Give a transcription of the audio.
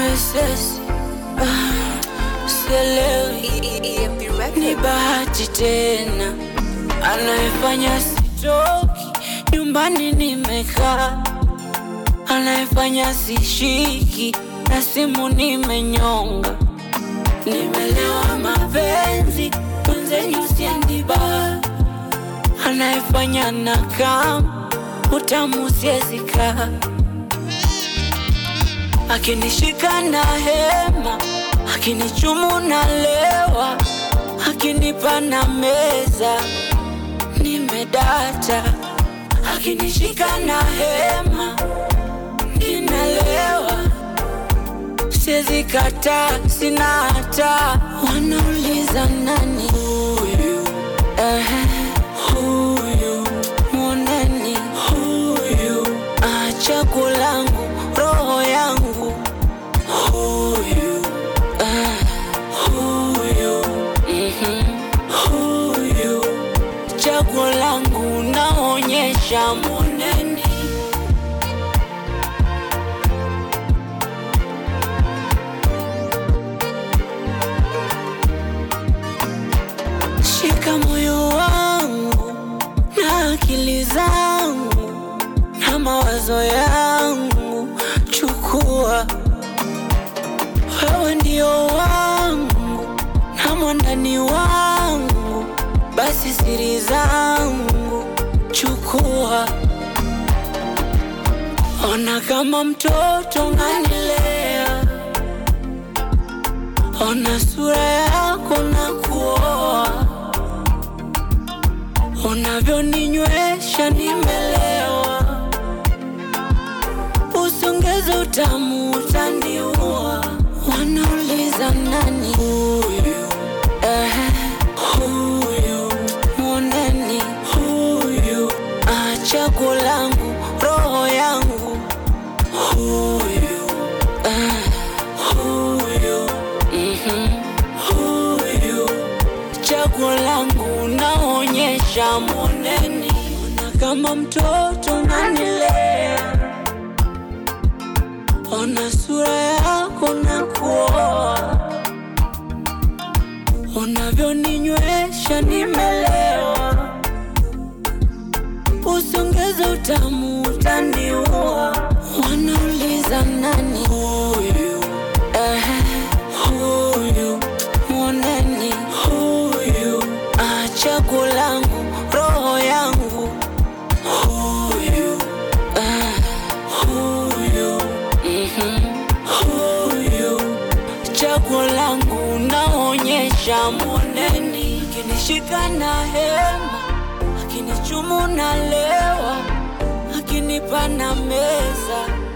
SS ah, sielewi ni bahati tena anayefanya sitoki nyumbani nimekaa anayefanya sishiki na simu nimenyonga nimelewa mapenzi mwenzenyu siendiba anayefanya na kam utamu siezika akinishika na hema akinichumu na lewa akinipa na meza nimedata akinishika na hema ninalewa siezi kata sina hata wanauliza nani huyu ehe huyu mwoneni huyu achagu langu roho yangu huyu eh, huyu mhm, huyu chaguo langu naonyesha moneni shika moyo wangu na akili zangu na mawazo yangu chukua wewe ndio wangu na mwandani wangu basi siri zangu chukua ona kama mtoto nganilea ona sura yako na kuoa unavyoninywesha nimelewa usongeze utamu utaniua wanauliza nani huyu ehe huyu mwoneni huyu achagu langu roho yangu huyu eh, huyu mhm, huyu chaguo langu naonyesha moneni ona kama mtoto nanilea ona sura yako na kuoa unavyoninywesha nimelewa usongeze utamu utaniua wanauliza nani huyu ehe huyu mwoneni huyu achagu langu roho yangu huyu eh, huyu mhm, huyu chaguo langu naonyesha moneni akinishika na hema akinichumu na lewa akinipa na meza